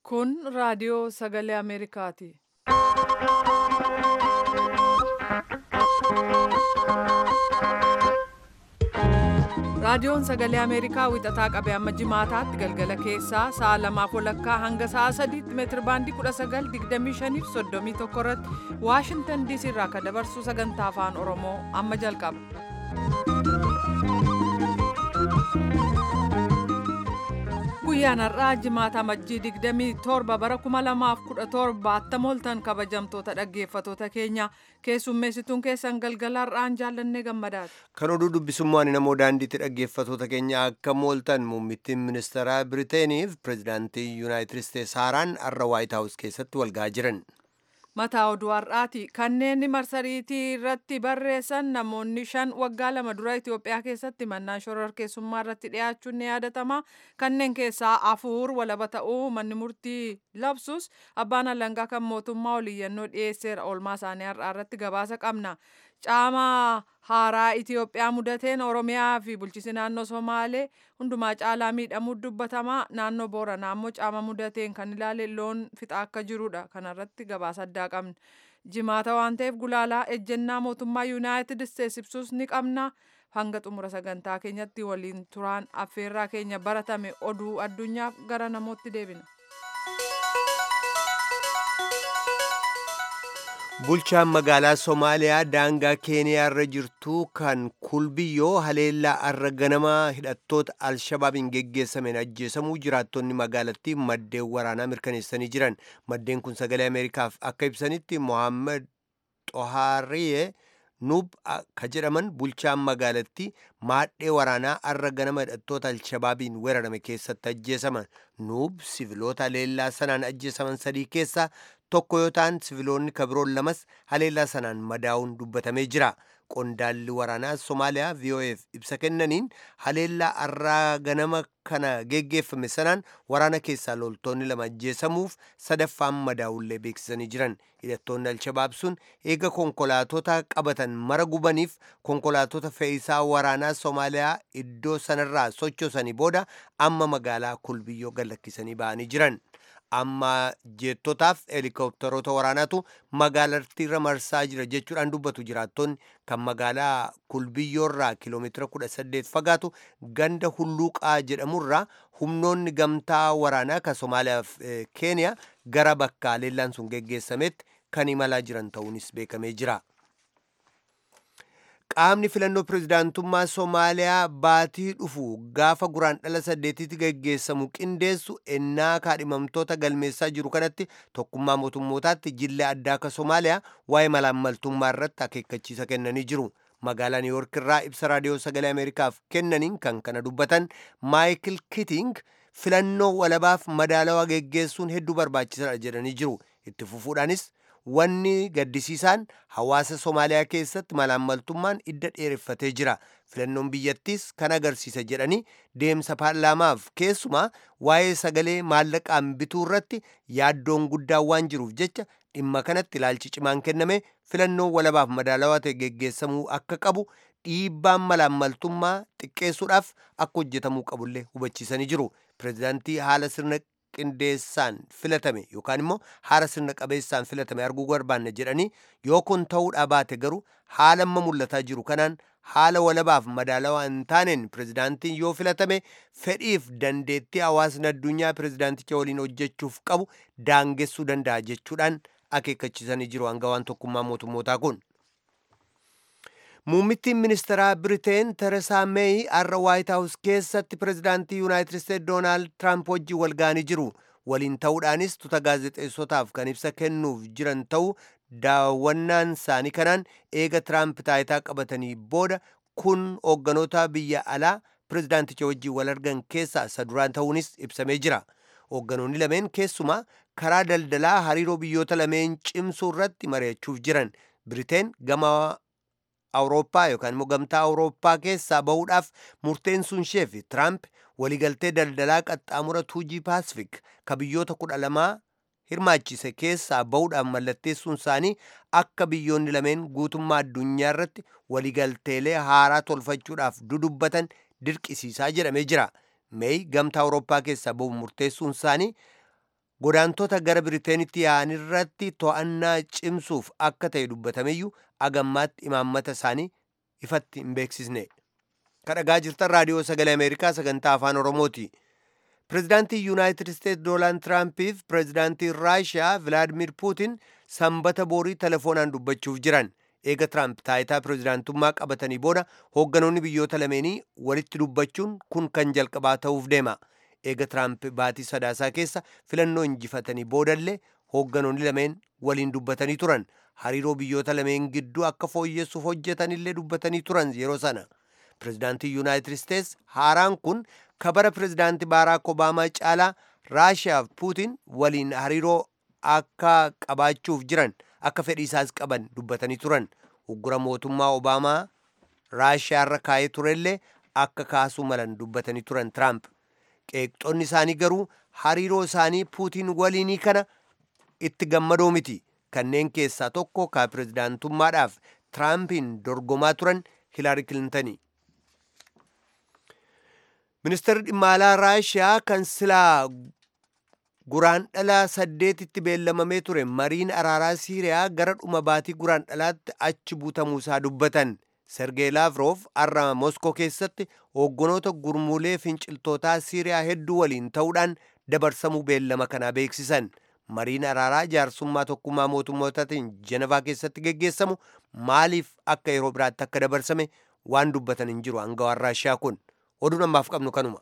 Kun raadiyoo sagalee Ameerikaati. Raadiyoon sagalee Ameerikaa wixataa qabee amma jimaataatti galgala keessaa sa'a lamaaf walakkaa hanga sa'a sadiitti meetir baandii 1925 fi 31 irratti Waashintan DC irraa kan dabarsu sagantaa afaan Oromoo amma jalqaba. Guyyaan har'aa jimaata majjii 27 bara 2017 attam ooltan kabajamtoota dhaggeeffatoota keenya keessummeessituun keessan galgala har'aan jaallannee gammadaati. Kan oduu dubbisummaan namoo daandiitti dhaggeeffatoota keenya akka mooltan muummittiin ministeeraa Biriteeniif pirezidaantii Yuunaayitid Isteets haaraan har'a Waayit Haawus keessatti walga'aa jiran. Mataa oduu har'aati. Kanneen marsariitii irratti barreessan namoonni shan waggaa lama dura Itoophiyaa keessatti mannaa shororkeessummaa irratti dhiyaachuun ni yaadatama. Kanneen keessaa afur walaba ta'uu manni murtii labsus abbaan alangaa kan mootummaa oliyyannoo dhiyeesseera oolmaa isaanii har'aa irratti gabaasa qabna. Caama haaraa Itoophiyaa mudateen Oromiyaa fi bulchisi naannoo Somaalee hundumaa caalaa miidhamuu dubbatama. Naannoo Booranaa immoo caama mudateen kan ilaale loon fixaa akka jirudha. Kanarratti gabaasa addaa qabna. Jimaata waan ta'eef gulaalaa ejjennaa mootummaa Yuunaayitid Isteets ibsus ni qabna. Hanga xumura sagantaa keenyatti waliin turaan affeerraa keenya baratame oduu addunyaaf gara namootti deebina. Bulchaan magaalaa Somaaliyaa daangaa Keeniyaa irra jirtu kan kulbiyyoo haleellaa har'a ganamaa hidhattoota Alshabaabiin geggeessameen ajjeesamuu jiraattonni magaalattii maddeen waraanaa mirkaneessanii jiran. Maddeen kun sagalee Ameerikaaf akka ibsanitti Mohaammed Xohaariyee Nuub ka jedhaman bulchaan magaalattii maadhee waraanaa har'a ganama hidhattoota Alshabaabiin weerarame keessatti ajjeesaman. Nuub siviloota haleellaa sanaan ajjeesaman sadii keessaa tokko yoo ta'an siviloonni kabiroon lamas haleellaa sanaan madaa'uun dubbatamee jira. Qondaalli waraanaa Somaaliyaa VOF ibsa kennaniin haleellaa har'aa ganama kana geggeeffame sanaan waraana keessaa loltoonni lama ajjeesamuuf sadaffaan madaa'ullee beeksisanii jiran. Hidhattoonni Alshabaab sun eega konkolaatota qabatan mara gubaniif konkolaatota fe'iisaa waraanaa Somaaliyaa iddoo sanarraa sochoosanii booda amma magaalaa kulbiyyoo gallakkisanii ba'anii jiran. amma jeettotaaf helikopteroota waraanaatu magaalattiirra marsaa jira jechuudhaan dubbatu jiraattonni kan magaalaa kulbiyyoorraa kiiloomeetira 18 fagaatu ganda hulluuqaa jedhamurraa humnoonni gamtaa waraanaa kan somaaliyaaf keeniyaa gara bakka haleellaan sun geggeessametti kan imalaa jiran ta'uunis beekamee jira. qaamni filannoo pirezidaantummaa Somaaliyaa baatii dhufu gaafa guraandhala saddeetitti geggeessamu qindeessu ennaa kaadhimamtoota galmeessaa jiru kanatti tokkummaa mootummootaatti jillee addaa akka Somaaliyaa waa'ee malaammaltummaa irratti akeekkachiisa kennanii jiru. Magaalaa Niiwuork irraa ibsa raadiyoo sagalee Ameerikaaf kennaniin kan kana dubbatan Maayikil Kiting filannoo walabaaf madaalawaa geggeessuun hedduu barbaachisaadha jedhanii jiru. Itti fufuudhaanis wanni gaddisiisaan hawaasa Somaaliyaa keessatti malaammaltummaan idda dheereffatee jira. Filannoon biyyattiis kan agarsiisa jedhanii deemsa paarlaamaaf keessumaa waa'ee sagalee maallaqaan bituu irratti yaaddoon guddaan waan jiruuf jecha dhimma kanatti ilaalchi cimaan kenname filannoon walabaaf madaalawaa ta'e geggeessamuu akka qabu dhiibbaan malaammaltummaa xiqqeessuudhaaf akka hojjetamuu qabullee hubachiisanii jiru. Pireezidaantii haala sirna qindeessaan filatame yookaan immoo haala sirna qabeessaan filatame arguu barbaanne jedhanii yoo kun ta'uudhaa baate garuu haala amma mul'ataa jiru kanaan haala walabaaf madaalawaa hin taaneen pirezidaantiin yoo filatame fedhiif dandeettii hawaasni addunyaa pirezidaanticha waliin hojjechuuf qabu daangessuu danda'a jechuudhaan akeekkachiisanii jiru hangawaan tokkummaa mootummootaa kun. Muummittiin ministeeraa Biriteen Teresaa Meey har'a Waayit Haawus keessatti pirezidaantii Yuunaayitid Isteets Doonaald Tiraamp wajjin wal ga'anii jiru. Waliin ta'uudhaanis tuuta gaazexeessotaaf kan ibsa kennuuf jiran ta'uu daawwannaan isaanii kanaan eega Tiraamp taayitaa qabatanii booda kun hoogganoota biyya alaa pirezidaanticha wajjin wal argan keessaa isa duraan ta'uunis ibsamee jira. Hoogganoonni lameen keessumaa karaa daldalaa hariiroo biyyoota lameen cimsuu irratti mari'achuuf jiran. Biriteen gama awurooppaa yookaan immoo gamtaa awurooppaa keessaa bahuudhaaf murteessuun ishee fi tiraamp waliigaltee daldalaa qaxxaamura tuujii paasifik ka biyyoota kudha lamaa hirmaachise keessaa bahuudhaaf mallatteessuun isaanii akka biyyoonni lameen guutummaa addunyaa irratti waliigalteelee haaraa tolfachuudhaaf dudubbatan dirqisiisaa jedhamee jira. meey gamtaa awurooppaa keessaa bahu murteessuun isaanii godaantota gara biriteenitti yaa'an irratti to'annaa cimsuuf akka ta'e dubbatameyyuu agammaatti imaammata isaanii ifatti hin beeksisne kadhagaa jirtan raadiyoo sagalee ameerikaa sagantaa afaan oromooti pirezidaantii yuunaayitid isteetsi doonaald tiraampiif pirezidaantii raashiyaa vilaadimir puutin sanbata boorii telefoonaan dubbachuuf jiran eega tiraamp taayitaa pirezidaantummaa qabatanii booda hoogganoonni biyyoota lameenii walitti dubbachuun kun kan jalqabaa ta'uuf deema eega tiraamp baatii sadaasaa keessa filannoo injifatanii boodallee hoogganoonni lameen waliin dubbatanii turan hariiroo biyyoota lameen gidduu akka fooyyessuuf hojjetanillee dubbatanii turan yeroo sana pirezidaantii yuunaayitid isteetsi haaraan kun kabara pirezidaantii baaraak obaamaa caalaa raashiyaa fi puutin waliin hariiroo akka qabaachuuf jiran akka fedhiisaas qaban dubbatanii turan uggura mootummaa obaamaa raashiyaarra kaa'ee turellee akka kaasuu malan dubbatanii turan tiraamp qeeqxonni isaanii garuu hariiroo isaanii puutiin waliinii kana itti gammadoo miti kanneen keessaa tokko ka pirezidaantummaadhaaf tiraampiin dorgomaa turan hilaari kilintanii ministeerri dhimma alaa raashiyaa kan silaa guraan dhalaa saddeetitti beellamamee ture mariin araaraa siiriyaa gara dhuma baatii guraan dhalaatti achi buutamuusaa dubbatan sergee laavroof har'a moskoo keessatti hoogganoota gurmuulee finciltootaa siiriyaa hedduu waliin ta'uudhaan dabarsamuu beellama kanaa beeksisan mariin araaraa jaarsummaa tokkummaa mootummootatiin jenevaa keessatti geggeessamu maaliif akka yeroo biraatti akka dabarsame waan dubbatan hin jiru angawaan raashiyaa kun oduun ammaaf qabnu kanuma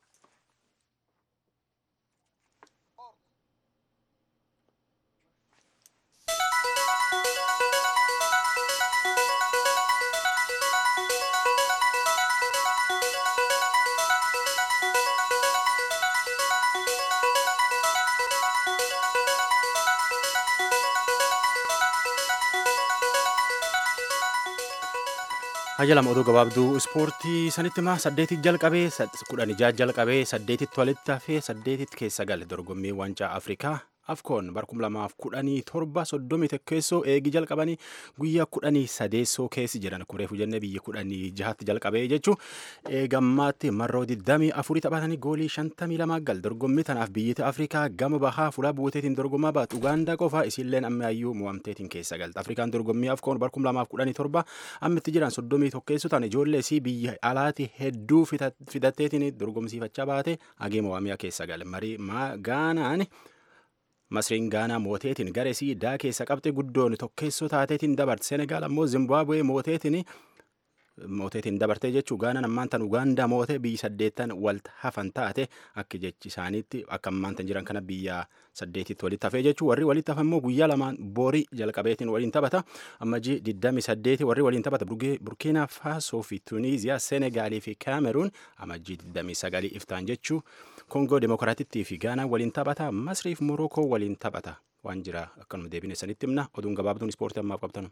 Hajalama oduu gabaabduu ispoortii sanitti maa saddeetit jalqabee kudhan ijaa jalqabee saddeetitti walitti hafee saddeetitti keessa gale dorgommii waancaa Afrikaa afkoon bara kuma lamaaf kudhanii torba soddomii tokkeessoo eegi jalqabanii guyyaa kudhanii sadeessoo keessi jedhan akkuma reefu jennee biyya kudhanii jahatti jalqabee jechuu eegammaatti marroo digdamii afurii taphatanii goolii shantamii lamaa gal dorgommii tanaaf biyyita Afrikaa gama bahaa fuula buuteetiin dorgommaa baatu Ugaandaa qofaa isiilleen ammaayyuu mo'amteetiin keessa galta Afrikaan dorgommii afkoon bara kuma lamaaf kudhanii torba ammitti jiran soddomii tokkeessoo ta'an ijoollee isii biyya alaati hedduu fidatteetiin dorgomsiifachaa baate hagee mo'amiyaa keessa gale marii gaanaan masriin gaanaa mooteetiin garesii daa keessa qabxe guddoon tokkeessoo taateetiin dabarte senegaal ammoo zimbaabuwee mooteetiin mooteetiin dabartee jechuu gaanaan ammaan tan ugaandaa mootee biyyi saddeettan walta hafan taate akka jechi isaaniitti akka ammaan tan jiran kana biyya saddeetitti walitti hafee jechuu warri walitti hafan immoo guyyaa lamaan borii jalqabeetiin waliin taphata ammajii diddami saddeeti warri waliin taphata burkiinaa faasoo fi tuniiziyaa senegaalii fi kaameruun amajjii diddami sagalii iftaan jechuu koongoo demokiraatittii fi gaanaa waliin taphata masriif morookoo waliin taphata waan jira akkanuma deebine sanitti himna oduun gabaabduun ispoortii ammaaf qabtanu.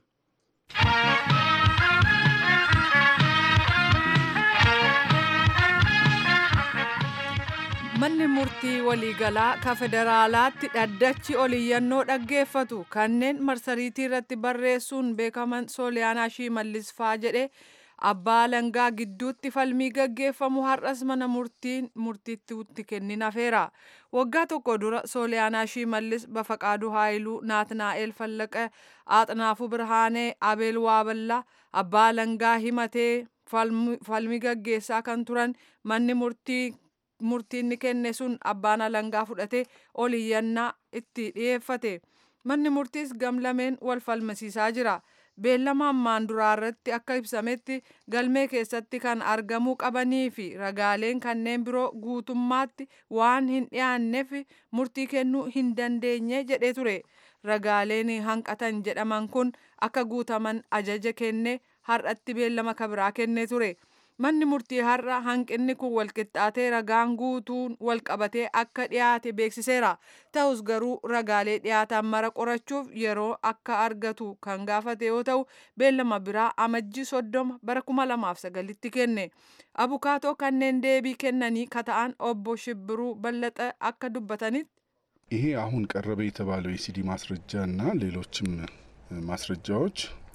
manni murtii waliigalaa ka federaalaatti dhaddachi oliyyannoo dhaggeeffatu kanneen marsariitii irratti barreessuun beekaman sooliyaanaa shimallis faa jedhe abbaa langaa gidduutti falmii gaggeeffamu har'as mana murtiitti kennin hafeera waggaa tokko dura sooliyaanaa shimallis bafaqaaduu haayiluu naatnaa'el fallaqa aaxnaafuu birhaanee abeel waaballaa abbaa langaa himatee falmii gaggeessaa kan turan manni murtii murtiin ni kenne sun abbaan alangaa fudhate oliyyannaa itti dhiyeeffate manni murtiis gamlameen wal falmasiisaa jira beellama ammaan duraa irratti akka ibsametti galmee keessatti kan argamuu qabanii fi ragaaleen kanneen biroo guutummaatti waan hin dhiyaanneef murtii kennuu hin dandeenye jedhee ture ragaaleen hanqatan jedhaman kun akka guutaman ajaja kenne har'atti beellama kabiraa kennee ture. manni murtii har'a hanqinni kun walqixxaatee ragaan guutuun walqabatee akka dhiyaate beeksiseera ta'us garuu ragaalee dhiyaatan mara qorachuuf yeroo akka argatu kan gaafate yoo ta'u beellama biraa amajjii soddoma bara kuma lamaaf sagalitti kenne abukaatoo kanneen deebii kennanii kata'an obbo shibbiruu ballaxa akka dubbatanitti ይሄ አሁን ቀረበ የተባለው የሲዲ ማስረጃ እና ሌሎችም ማስረጃዎች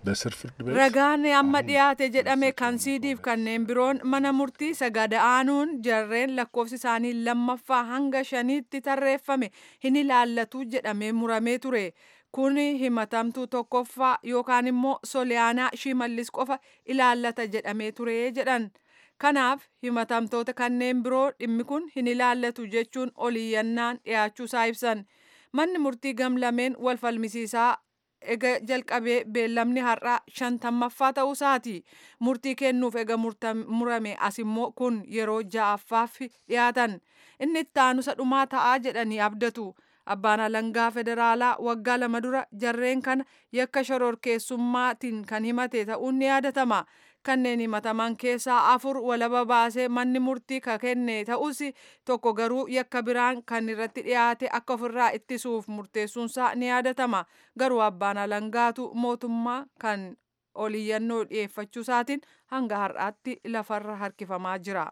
በስር ፍርድ ቤት Ragaan amma dhiyaate jedhame kan siidiif kanneen biroon mana murtii sagada aanuun jarreen lakkoofsi isaanii lammaffaa hanga shaniitti tarreeffame hin ilaallatu jedhamee muramee ture. Kun himatamtuu tokkoffaa yookaan immoo Soliyaanaa Shimallis qofa ilaallata jedhamee ture jedhan. Kanaaf himatamtoota kanneen biroo dhimmi kun hin ilaallatu jechuun oliyyannaan dhiyaachuu isaa ibsan. Manni murtii gamlameen wal falmisiisaa ega jalqabee beellamni har'aa shantammaffaa ta'uu isaati. Murtii kennuuf ega murame as immoo kun yeroo ja'affaaf dhiyaatan. Inni itti aanusa dhumaa ta'aa jedhanii abdatu. Abbaan alangaa federaalaa waggaa lama dura jarreen kana yakka shororkeessummaatiin kan himate ta'uun ni yaadatama. Kanneen himataman keessaa afur walaba baasee manni murtii ka kenne ta'us tokko garuu yakka biraan kan irratti dhiyaate akka ofirraa ittisuuf murteessuunsaa ni yaadatama. Garuu abbaan alangaatu mootummaa kan oliyyannoo dhiyeeffachuu isaatiin hanga har'aatti lafarra harkifamaa jira.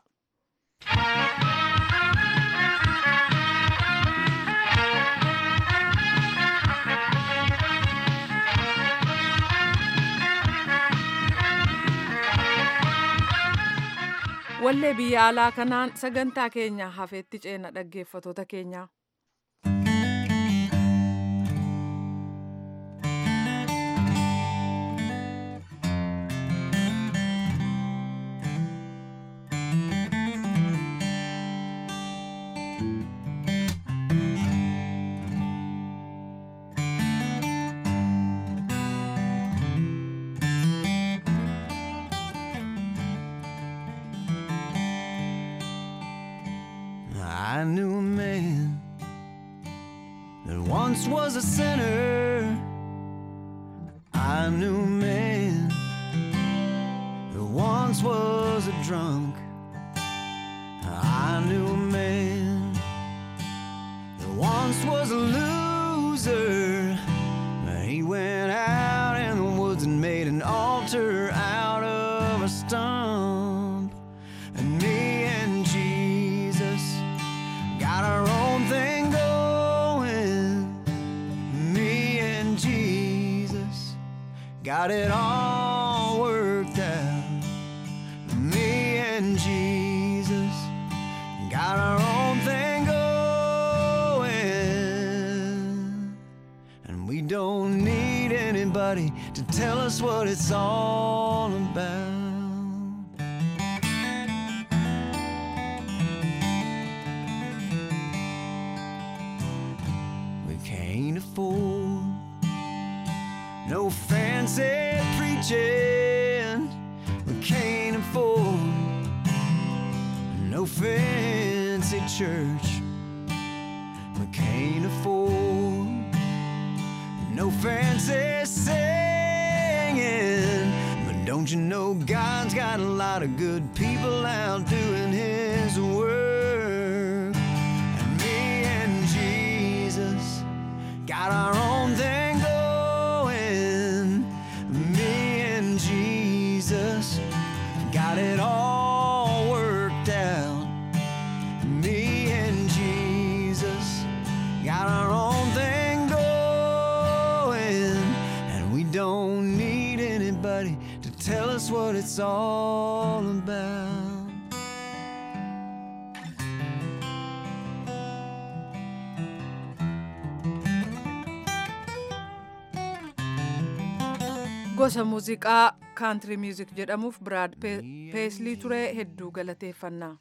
Wallee biyya alaa kanaan sagantaa keenya hafeetti ceena dhaggeeffatoota keenya. I knew a man that once was a sinner. I knew a man that once was a drunk. I knew a man that once was a loser. He went out in the woods and made an altar out of a stump. And me and Jesus got our own thing going. Me and Jesus got it all worked out. Me and Jesus got our own thing going. And we don't need anybody to tell us what it's all about. We can't afford no fancy preaching. We can't afford no fancy church. We can't afford no fancy singing. But don't you know God's got a lot of good people out doing His work? And me and Jesus got our own thing going. Me and Jesus got it all worked out. Me and Jesus got our own thing going. And we don't need anybody to tell us what it's all about. Gosa muuziqaa kaantiri miuzik jedhamuuf biraad peeslii ture hedduu galateeffannaa.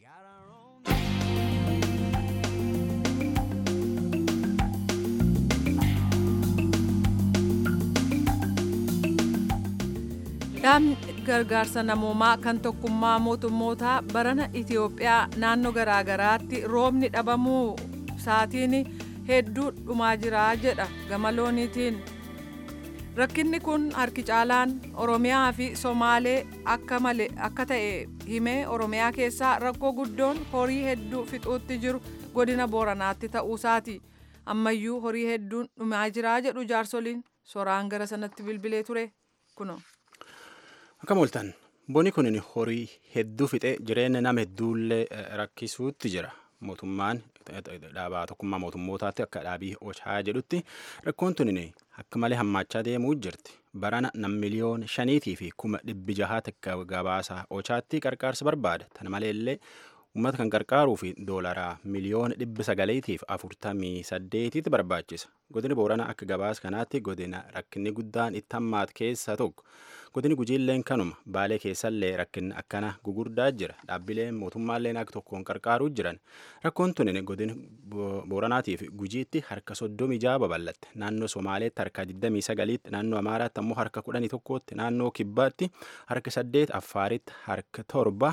Dhaabni gargaarsa namoomaa kan tokkummaa mootummootaa barana Itiyoophiyaa naannoo garaagaraatti roobni dhabamuu isaatiin hedduu dhumaa jira jedha gama looniitiin. Rakkinni kun harki caalaan Oromiyaa fi Somaalee akka malee akka ta'e himee Oromiyaa keessaa rakkoo guddoon horii hedduu fixuutti jiru godina Booranaatti ta'uusaati. Ammayyuu horii hedduun dhumaa jira jedhu jaarsoliin soraan gara sanatti bilbilee ture kuno. Akka mooltan boni kun horii hedduu fixee jireenya nama hedduullee rakkisuutti jira. mootummaan dhaabaa tokkummaa mootummootaatti akka dhaabii ochaa jedhutti rakkoon tunin akka malee hammaachaa deemuu jirti. Barana nam miliyoon shaniitii fi kuma dhibbi jahaatti akka gabaasa ochaatti qarqaarsa barbaada. Tana maleellee uummata kan qarqaaruu fi doolaraa miliyoona dhibba sagaleetiif afurtamii saddeetitti barbaachisa. Godini Booranaa akka gabaas kanaatti godina rakkinni guddaan itti hammaat keessaa tokko. Godini Gujiilleen kanuma baalee keessallee rakkinni akkana gugurdaa jira. Dhaabbileen mootummaalleen akka tokkoon qarqaaruu jiran. Rakkoon tunin godina Booranaatiif Gujiitti harka soddomii jaha babal'atte. Naannoo Somaaleetti harka 29tti, naannoo Amaaraatti ammoo harka 11tti, naannoo Kibbaatti harka 8, Affaaritti harka torba.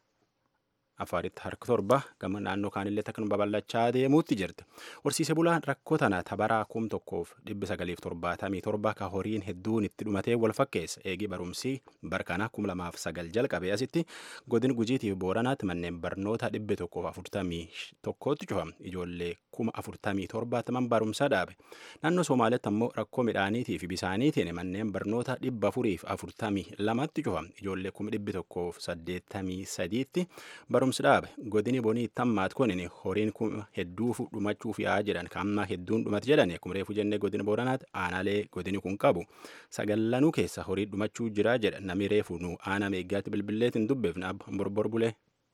afaaritti harka torba gama naannoo kaanillee takkan babal'achaa deemuutti jirti. Horsiise bulaan rakkoo tana tabaraa kum tokkoof dhibbi sagaliif torbaatamii torba ka horiin hedduun itti dhumatee wal fakkeessa. Eegii barumsii barkana kum lamaaf sagal jalqabee asitti godin gujiitiif booranaatti manneen barnoota dhibbi tokkoof afurtamii tokkootti cufama. Ijoollee kuma afurtamii torbaataman barumsa dhaabe. Naannoo Somaaliyaatti ammoo rakkoo midhaaniitii fi bisaaniitiin manneen barnoota dhibba afuriif afurtamii lamatti cufama. Ijoollee kuma dhibbi tokkoof saddeettamii sadiitti barumsa barumsi dhaabe godini bonii tammaat kunin horiin kun hedduu dhumachuuf yaa jedhan kamma hedduun dhumate jedhan akkuma reefu jennee godina booranaatti aanaalee godini kun qabu sagallanuu keessa horii dhumachuu jira jedha namni reefu nu aanaa meeggaatti bilbilleetiin dubbeefna abba borbor bulee.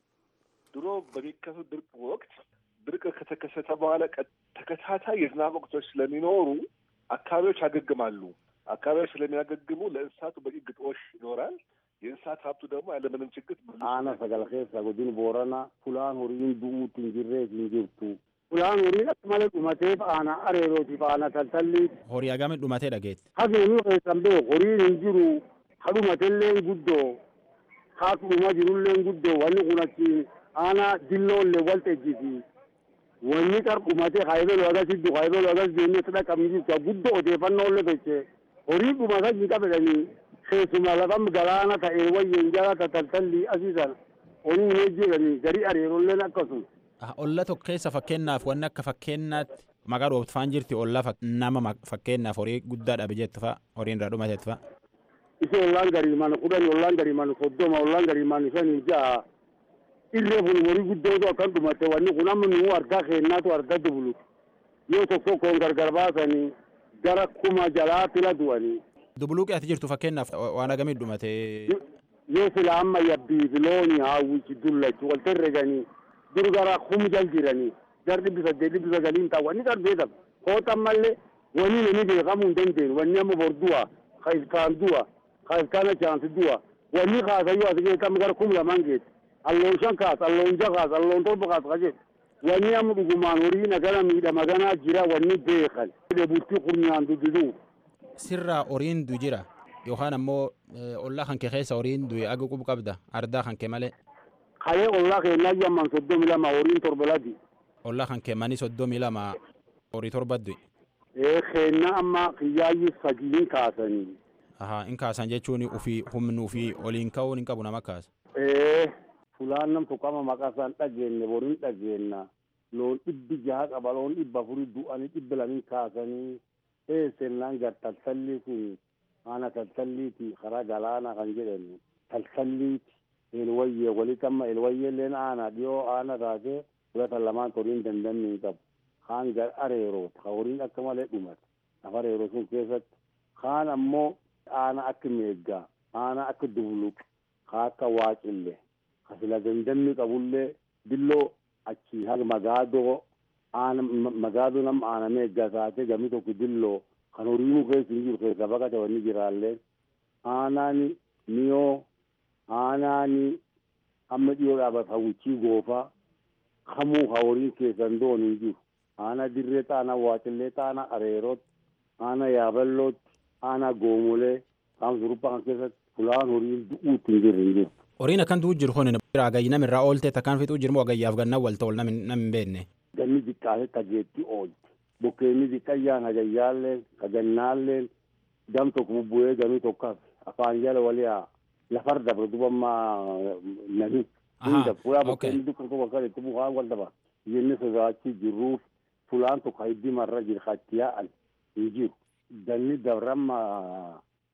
ድሮ በሚከሰት ድርቅ ወቅት ድርቅ ከተከሰተ በኋላ ተከታታይ የዝናብ ወቅቶች ስለሚኖሩ አካባቢዎች ያገግማሉ። አካባቢዎች ስለሚያገግሙ ለእንስሳቱ በቂ ግጦሽ ይኖራል። የእንስሳት ሀብቱ ደግሞ ያለምንም ችግር አነ ሰገል ኬሳ godin boorana fulaan horiin du'uutti hin jirreef hin jirtu fulaan horiin akka malee dhumateef aana areerootiif aana taltalliif Horii hagame dhumatee dhageetti. hageenuu keessan beeku horiin hin jiru hadhumatelleen guddoo haatudhuma jirulleen guddoo wanni kun achi aana dilloollee walxejjiti wanni qar dhumate haybelu agas iddu haybelu agas deemee sada qabni jirtu guddoo odeeffannoollee toche horii dhumata hin qabedhanii keessuma lafam galaana ta'e wayyen jala tataltallii asii sana horii hin jedhanii garii areerolleen akkasuma. Olla tokko keessa fakkeenyaaf wanni akka fakkeenyaatti maqaa dhooftaan jirti olla nama fakkeenyaaf horii guddaa dhabe jettu fa'a horiin irraa dhumateetti fa'a. Isi ollaan garii mana kudhanii ollaan garii mana soddoma ollaan garii mana shanii ja'a irree kun horii guddootu akkan dhumate wanni kun amma nuu argaa keennaatu argaa dubulu yoo tokko tokkoon gargar baasanii gara kuma jalaa fila du'anii. Dubuluuqi ati jirtu fakkeenyaaf waan hagamii dhumate. Yoo sila amma yabbii filooni hawwichi dullachu wal herreganii dur gara kum jal jiranii gar dhibbi saddeet dhibbi sagaliin ta'a wanni gar beekam kootan mallee wanni nami beekamuu hin dandeenye wanni amma bor du'a ka ilkaan du'a ka ilkaan achaansi du'a wanni kaasayyuu as geetam gara kum lamaan geeti alloon shan kaas alloon ja kaas alloon torba kaas ka jedhu wanni amma dhugumaan horii nagana miidhama ganaa jira wanni beekan bultii qurnaan dududuu Sirraa horiin du jira yookaan ammoo ollaa kan kee keessa horiin du'e aga qubu qabda ardaa kan kee malee. Kayee ollaa keenyaa yamman soddomi lama horiin torba ladi. Ollaa kan kee manii soddomii lama horii torba du'e. Ee keenna amma kiyyaayyi fagiin kaasanii. Ahaa in kaasan jechuun ufii humni ufii oliin ka'uun hin qabu nama kaasa. Ee fulaan nam tuqama maqasaan dhageenne boriin dhageenna loon dhibbi jaha qaba loon dhibba afurii du'anii dhibbi lamiin kaasanii ee sennaan gar taltallii kun ana taltalliiti karaa galaana kan jedhamu taltalliiti elwayyee walitti amma elwayyeelleen aana dhiyoo aana taate fudhatan lamaan horiin dandamni hin qabu kaan gar areeroo ka horiin akka malee dhumate lafa areeroo sun keessatti kaan ammoo aana akka meeggaa aana akka dubluq ka akka waaqille ka sila dandamni qabullee billoo achi haga magaadoo aana magaadoo nam aana meeggaa taate gami tokko dilloo kan horiinuu keessa hin jiru keessa baqate wanni jiraalleen aanaani miyoo aanaani amma dhiyoo dhaabat hawwichii goofaa kamuu ka horiin keessan doon hin jiru aana dirree xaana waaqillee xaana areeroot aana yaaballootti aana goomolee kaan suruphaa kan keessatti fulaan horiin du'uutti hin jirre hin jiru. Horiin akkan du'u jiru kun agayyi nama irraa oolte takkaan fixuu jirmoo agayyaaf gannaa wal ta'u nam hin beekne. Ganni xiqqaate tageetti oolte bokkeenni xiqqayyaan agayyaalleen kagannaalleen gam tokko bubbu'ee gamii tokko afaan jala waliyaa lafar dabre dubamma nami hunda fuula bokkeenni dukkan tokko akka itti bu'aan wal daba jenne sodaachii jirruuf fulaan tokko hiddi marra jira katti yaa'an hin jiru ganni dabramma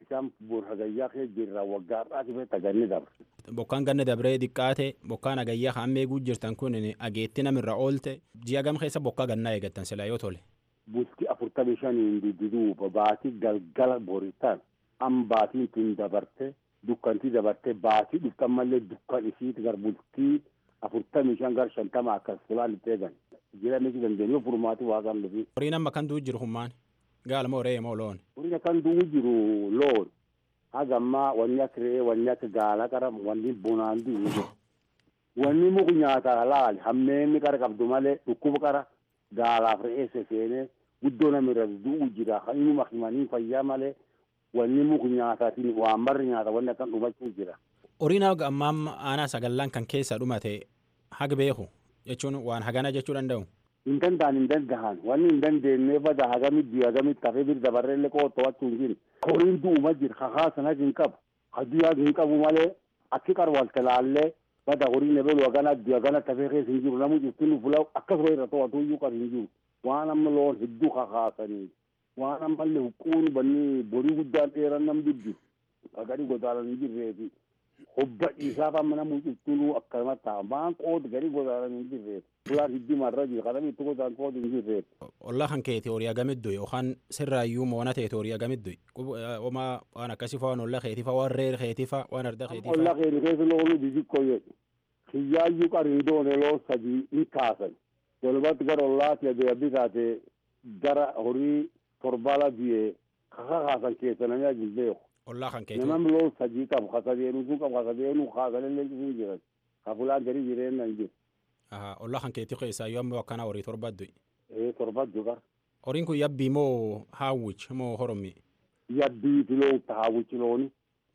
isaan bor hagayyaa kee jirra waggaa har'aati fee taganni dabre. Bokkaan ganna dabree xiqqaate bokkaan hagayyaa kan eeguu jirtan kun ageetti namirra oolte ji'a gam keessa bokkaa gannaa eegattan sila yoo tole. Bultii afurtamii shaniin dudduuba baatii galgala boritaan an baatiin tun dabarte dukkantii dabarte baatii dhuftan mallee dukkan isiiti gar bultii afurtamii shan gar shantama akkas fulaan itti eegan. Jireenyi dandeenyee furmaati waaqaan dhufi. Horiin amma kan du'u jiru hummaan gaala moo re'ee moo loon. Horiin kan du'u jiru loon. Haga ammaa wanni akka re'ee wanni akka gaala qara wanni bonaan du'u. Wanni muku nyaataa laali hammeenni qara qabdu malee dhukkuba qara gaalaaf re'ee seseenee guddoo namirra du'u jira kan inuma himanii fayyaa malee wanni muku nyaataatiin waan barri nyaata wanni akkan dhumachuu jira. Horiin haga ammaa aanaa sagallan kan keessa dhumate haga beeku jechuun waan hagana jechuu danda'u. Hin danda'an hin danda'an wanni hin dandeenye bada hagamitti hagamitti hafee bir dabarreellee koo to'achuu hin jiru. Horiin du'uma jira kakaasan hagi hin qabu. Hadii hagi hin qabu malee akki qarwalte laallee bada horiin ebelu hagana addi hagana tafee keessa hin jiru namni jirtin fula akkasuma irra to'atu iyyuu qabu hin jiru. Waan amma loon hedduu kakaasanii waan ammallee huccuun banni borii guddaan dheeran nam dubbi. Gadi godaanan hin jirreefi. Hobba isaaf amma namni ciftunuu akkasuma ta'a. Waan qoodi gadi godaanan hin jirreef. Fulaan hiddi marra jira. Kadami itti godaan qoodi hin jirreef. Ollaa kan keeti horii agamiddu yookaan sirraayyuu moona teeti horii agamiddu. Oma waan akkasii fa'aa waan ollaa keetii fa'aa waan reer keetii fa'aa waan arda keetii fa'aa. Ollaa keetii keessa loonu xixiqqoo jedhu. Kiyyaayyuu qarii doone loo sadii hin kaasan. Walumatti gara ollaatti adeemsi taate gara horii torbala biyee kaka kaasan keessa namni ajin beeku. Ollaa kan keetii. Namni loo sadii qabu kasadeenu sun qabu kasadeenu kaasanillee sun jiran. Kafulaan gadi jireenya hin jiru. Ollaa kan keetii keessaa yoo ammoo akkana horii torbaddu. Ee torbaddu qara. Horiin kun yabbii moo haawwich moo horommi? Yabbii filoon haawwichi looni.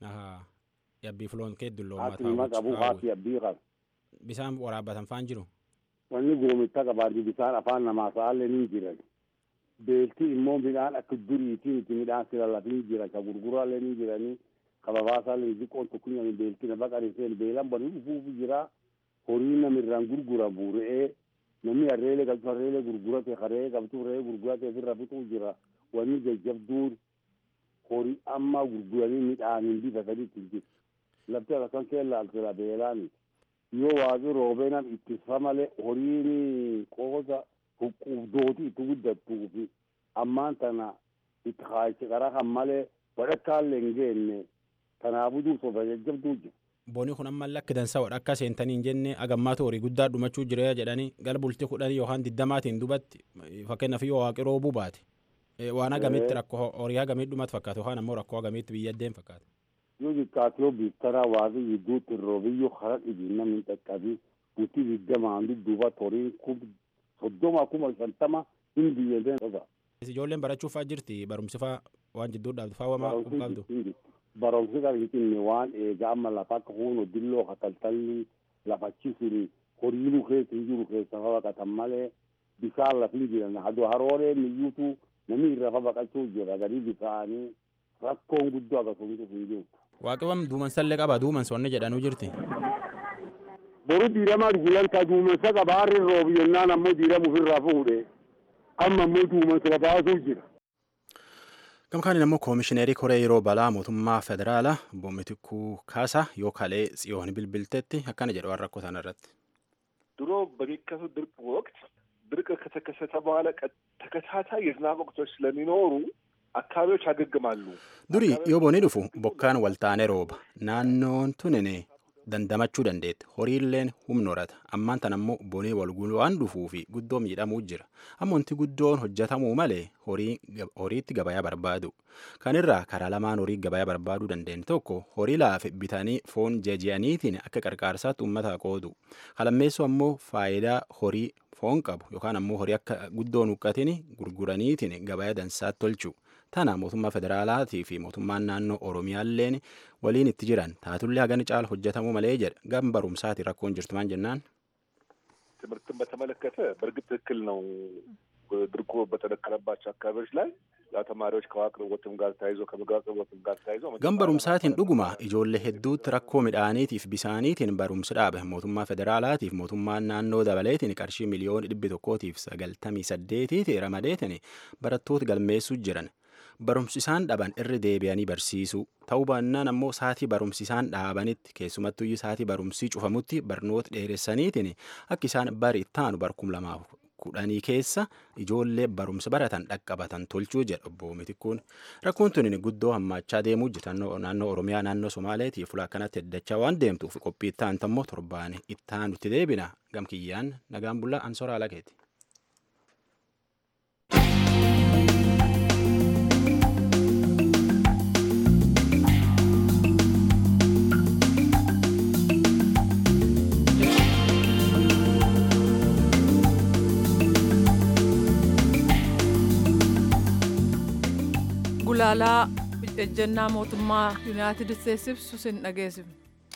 Yabbii filoon keeddu loon Haati hima qabu haati yabbii qabu. Bisaan waraabbatan faan jiru. Wanni goomitta qabaatu bisaan afaan namaa sa'aallee ni jiran. Beelti immoo midhaan akka duriitiin itti midhaan sira lafin jiran ka gurguraallee ni jiranii ka babaasaallee xiqqoon tokko nyami beelti na baqanii seen beelan banii dhufuufu jira. Horii namirraan gurguramu re'ee namni harreelee qabdu harreelee gurgurate harree qabdu re'ee gurgurate ofirra fixuu jira. Wanni jajjabduun horii amma gurguranii midhaaniin bitatanii ittiin jiru. Lafti akkan keella altira beelaani. Yoo waaqni roobee nam ittisa malee horiin qoosa huqqubdooti itti guddattuu fi ammaan tana itti kaayichi qara kan malee wadhakkaallee hin geenne kanaafuu duusofa jajjabduu jira. Booni kun amma lakki dansa wadha akka seentanii hin jenne agammaatu horii guddaa dhumachuu jira jedhanii gara bultii kudhanii yookaan digdamaatiin dubatti fakkeenyaaf yoo waaqi roobuu baate waan agamitti rakkoo horii agamii dhumatu fakkaata yookaan ammoo rakkoo agamiitti biyyaddeen fakkaata. Yoo xiqqaatiyoo biittara waaqni gidduutti roobiyyoo hara dhibiin namni dhaqqabii bultii digdamaan dudduuba horiin kun soddoma kuma shantama hin biyyadeen qofa. Ijoolleen barachuuf fa'aa jirti barumsi fa'aa waan jidduu dhaabdu fa'aa wamaa qabdu. Barumsi kan hin waan eegaa amma lafa akka huunoo dilloo kataltalli lafachisuni horiinuu keessa hin jiru keessa fa baqatan malee bisaan lafin jiran haduu haroolee miyyuutu namni irra fa baqachuu jira gadi bisaanii rakkoon guddoo akkasumas hin jiru. Waaqewwan duumansallee qaba duumansonni jedhanuu jirti. boru diiramaa gulantaa duumensa qaba harri roobu yennaan ammoo diiramu ofirraa fuudhe amma ammoo duumensa qabaasuu jira. Gamkaan immoo koomishineerii koree yeroo balaa mootummaa federaalaa boomitikkuu kaasa yoo kalee tsiyoon bilbiltetti akkana jedhu waan rakkoo sana irratti. ድሮ በሚከሰቱ ድርቅ ወቅት ድርቅ ከተከሰተ በኋላ ተከታታይ የዝናብ ወቅቶች ስለሚኖሩ አካባቢዎች ያገግማሉ። Durii yoo boonii dhufu bokkaan waltaanee rooba naannoon tunine dandamachuu dandeetti horiilleen humna horata ammaan tan ammoo bonii walgulu waan dhufuu fi guddoo miidhamuu jira amma wanti guddoon hojjetamuu malee horiitti gabayaa barbaadu kanirraa karaa lamaan horii gabayaa barbaaduu dandeenye tokko horii laafe bitanii foon jeeji'aniitiin akka qarqaarsaatti uummata qoodu kalammeessu ammoo faayidaa horii foon qabu yookaan ammoo horii akka guddoon huqqatiin gurguraniitiin gabayaa dansaatti tolchu tana mootummaa federaalaatii fi mootummaan naannoo oromiyaalleen waliin itti jiran taatullee hagani caala hojjetamuu malee jedha gam barumsaati rakkoon jirtu maan jennaan. ትምህርትን በተመለከተ በእርግጥ ትክክል ነው። ድርቁ በተደቀለባቸው አካባቢዎች ላይ ያው ተማሪዎች ከውሃ አቅርቦትም ጋር ተያይዞ ከምግብ አቅርቦትም ጋር ተያይዞ gam barumsaatiin dhuguma ijoollee hedduutti rakkoo midhaaniitiif bisaaniitiin barumsi dhaabe mootummaa federaalaatiif mootummaan naannoo dabaleetiin qarshii miliyoona dhibbi tokkootiif sagaltamii saddeetiiti ramadeetiin barattoota galmeessuu jiran barumsi isaan dhaban irri deebi'anii barsiisuu ta'uu baannaan ammoo saatii barumsi isaan dhaabanitti keessumattuyyuu saatii barumsii cufamutti barnoota dheeressaniitiin akka isaan bari ittaanu barkum lamaaf kudhanii keessa ijoollee barumsa baratan dhaqqabatan tolchuu jedha obbo Mitikkuun. Rakkoon tuni guddoo hammaachaa deemuu jirti naannoo Oromiyaa naannoo Somaaleetii fuula akkanatti heddachaa waan deemtuuf qophii ittaantu ammoo torbaan ittaanutti deebina gamkiyyaan nagaan bullaa ansoraa alakeeti. gulaalaa ejjennaa mootummaa yuunaayitid isteetsi ibsu sin dhageessifne.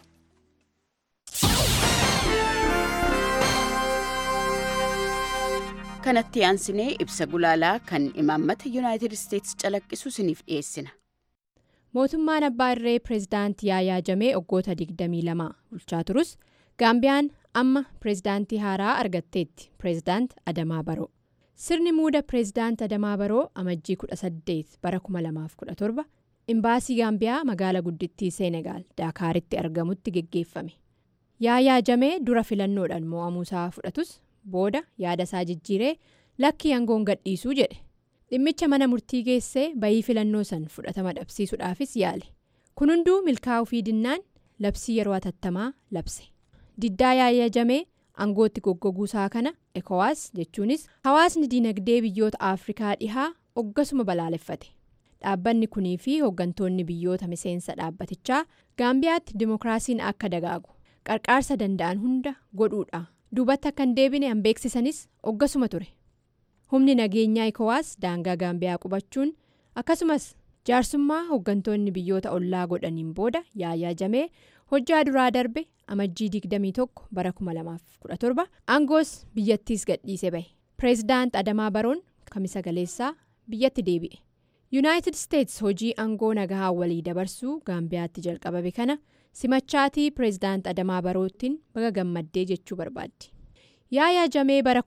kanatti aansinee ibsa gulaalaa kan imaammata yuunaayitid isteetsi calaqqisu siniif dhiyeessina. mootummaan abbaa irree pireezidaantii yaayaa jamee waggoota 22 bulchaa turus gaambiyaan amma pireezidaantii haaraa argatteetti pireezidaant adamaa baroo. sirni muuda pireezidaant adamaa baroo amajjii 18 bara 2017 imbaasii gaambiyaa magaala guddittii seenegaal daakaaritti argamutti geggeeffame yaayaa jamee dura filannoodhaan mo'amuusaa fudhatus booda yaada isaa jijjiiree lakkii aangoon gadhiisuu jedhe dhimmicha mana murtii geessee bayii filannoo san fudhatama dhabsiisuudhaafis yaale kun hunduu milkaa'uu fi dinnaan labsii yeroo atattamaa labse diddaa yaayaa jamee. aangootti goggoguusaa kana ekowaas jechuunis hawaasni diinagdee biyyoota afrikaa dhihaa oggasuma balaaleffate dhaabbanni kunii fi hooggantoonni biyyoota miseensa dhaabbatichaa gaambiyaatti dimookiraasiin akka dagaagu qarqaarsa danda'an hunda godhuudha duubatti akka hin deebine han beeksisanis oggasuma ture humni nageenyaa ekowaas daangaa gaambiyaa qubachuun akkasumas jaarsummaa hooggantoonni biyyoota ollaa godhaniin booda yaayaa jamee hojjaa duraa darbe amajjii 21 bara 2017 aangoos biyyattiis gadhiise bahe pireezidaant adamaa baroon kamisa galeessaa biyyatti deebi'e yuunaayitid isteetsi hojii aangoo nagaa walii dabarsuu gaambiyaatti jalqabame kana simachaatii pireezidaant adamaa baroottiin baga gammaddee jechuu barbaaddi yaayaa jamee bara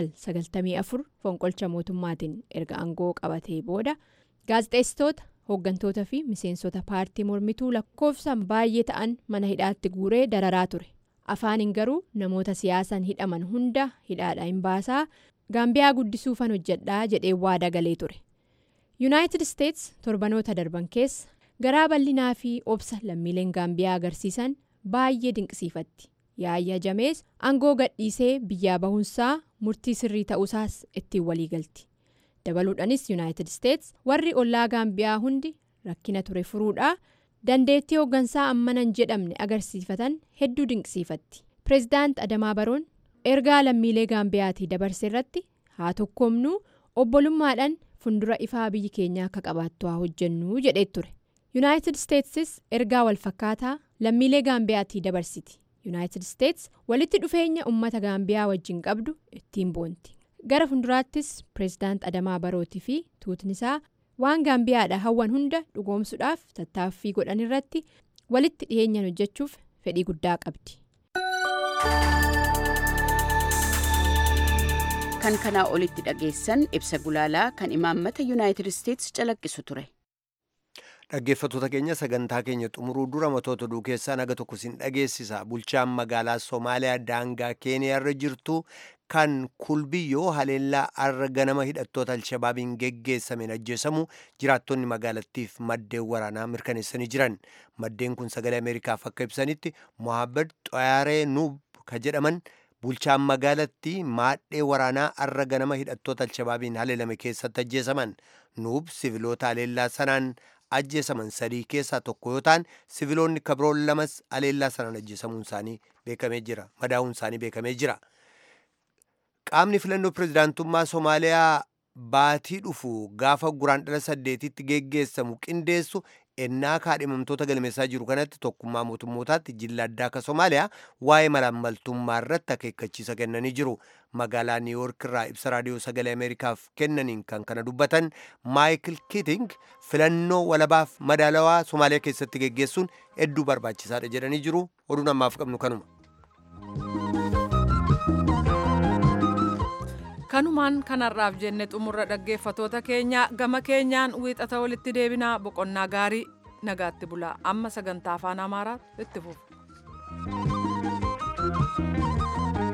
1994 fonqolcha mootummaatiin erga aangoo qabatee booda gaazexeessitoota hooggantoota fi miseensota paartii mormituu lakkoofsaan baay'ee ta'an mana hidhaatti guuree dararaa ture afaaniin garuu namoota siyaasaan hidhaman hunda hidhaadhaa hin baasaa gaambiyaa guddisuufan hojjedhaa jedhee waada galee ture yuunaayitid isteetsi torbanoota darban keessa garaa bal'inaa fi obsa lammiileen gaambiyaa agarsiisan baay'ee dinqisiifatti yaayyaa jamees aangoo gadhiisee biyyaa bahuunsaa murtii sirrii ta'uusaas ittiin waliigalti. dabaluudhaanis yuunaayitid isteetsi warri ollaa gaambiyaa hundi rakkina ture furuudhaa dandeettii hooggansaa ammanan jedhamne agarsiifatan hedduu dinqisiifatti pireezidaant adamaa baroon ergaa lammiilee gaambiyaatii dabarse irratti haa tokkoomnuu obbolummaadhaan fundura ifaa biyyi keenya akka qabaattu haa hojjennuu jedhee ture yuunaayitid isteetsis ergaa walfakkaataa lammiilee gaambiyaatii dabarsiti yuunaayitid isteetsi walitti dhufeenya uummata gaambiyaa wajjin qabdu ittiin boonti. gara fuulduraattis pireezidaant adamaa barootii fi tuutnisaa waan gaambiyaadha hawwan hunda dhugoomsuudhaaf tattaaffii godhan irratti walitti dhiyeenyaan hojjechuuf fedhii guddaa qabdi. kan kanaa olitti dhageessan ibsa gulaalaa kan imaammata yuunaayitid isteetsi calaqqisu ture. dhaggeeffattoota keenya sagantaa keenya xumuruu dura matoota oduu keessaa naga tokko sin dhageessisa bulchaan magaalaa soomaaliyaa daangaa keeniyaarra jirtu kan kulbiyyoo haleellaa arra ganama hidhattoota alshabaabiin geggeessameen ajjeesamu jiraattonni magaalattiif maddeen waraanaa mirkaneessanii jiran maddeen kun sagalee ameerikaaf akka ibsanitti mohaammed xoyaaree nuub ka jedhaman bulchaan magaalatti maadhee waraanaa arra ganama hidhattoota alshabaabiin haleelame keessatti ajjeesaman nuub siviloota haleellaa sanaan ajjeesaman sadii keessaa tokko yoo ta'an siviloonni kabroon lamas haleellaa sanaan ajjeesamuun isaanii beekamee jira madaa'uun isaanii beekamee jira qaamni filannoo pirezidaantummaa soomaaliyaa baatii dhufu gaafa guraandhala saddeetitti geggeessamu qindeessu ennaa kaadhimamtoota galmeessaa jiru kanatti tokkummaa mootummootaatti jilla addaa akka soomaaliyaa waa'ee malaammaltummaa irratti akeekkachiisa kennanii jiru magaalaa niiwuork irraa ibsa raadiyoo sagalee ameerikaaf kennaniin kan kana dubbatan maayikil kiiting filannoo walabaaf madaalawaa soomaaliyaa keessatti geggeessuun hedduu barbaachisaadha jedhanii jiru oduun ammaaf qabnu kanuma. kanumaan kanarraaf jenne xumurra dhaggeeffatoota keenya gama keenyaan wiixata walitti deebinaa boqonnaa gaarii nagaatti bulaa amma sagantaa afaan amaaraa itti fufu.